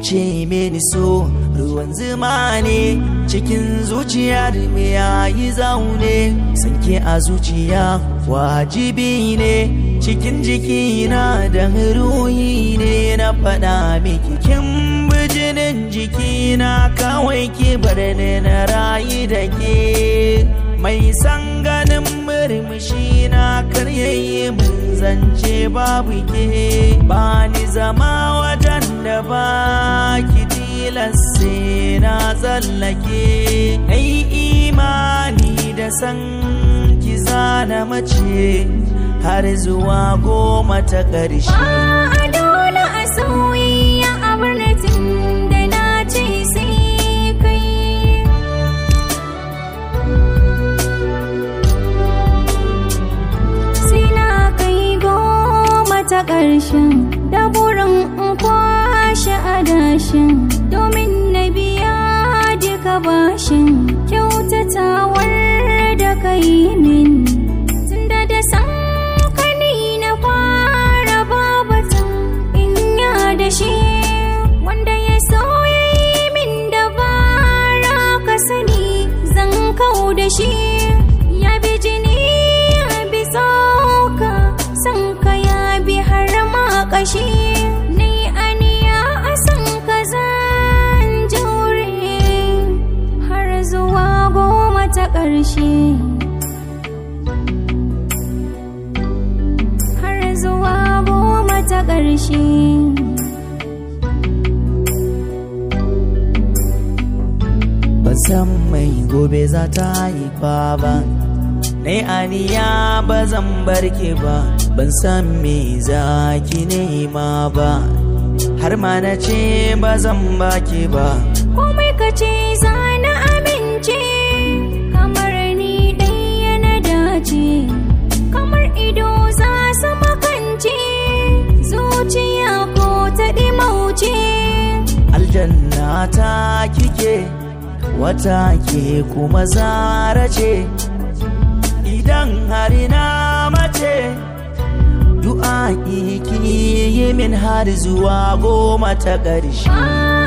ce mini so ruwan zuma ne cikin zuciyar me yayi zaune sanke a zuciya wajibi ne cikin jikina da ruhi ne na faɗa miki kin bijinin jikina kawai ki bar ni na rayu da ke mai san ganin murmushi na karyayi mun zance babu ke ba ni zama wajen da ba ki tilasse na tsallake ai imani da san ki zana mace har zuwa goma ta ƙarshe Ba a dole a soyayya a birnin da na ce sai kai. Sai na kai goma ta ƙarshen da burin in kwashe adashin domin na biya duka bashin kyautatawar da kai min. Tunda da san kani na fara babatan in ya da shi wanda ya so ya yi min dabara ka sani zan kau da shi ya bi jini ya bi tsoka san ka ya bi har ma kashi ni aniya a san ka zan jure har zuwa goma ta ƙarshe har zuwa goma ta ƙarshe. ban san mai gobe za ta haifa ba Nai aniya ba zan barke ba ban san me za ki nema ba har ma na ce ba zan baki ba Komai ka ce za na amince, kamar ni ɗaya na dace, kamar ido za su makance, zuciya ko ta ɗimauce. aljanna ta kike wata ke kuma zara ce idan har na mace du'a ki yi min har zuwa goma ta ƙarshe Ba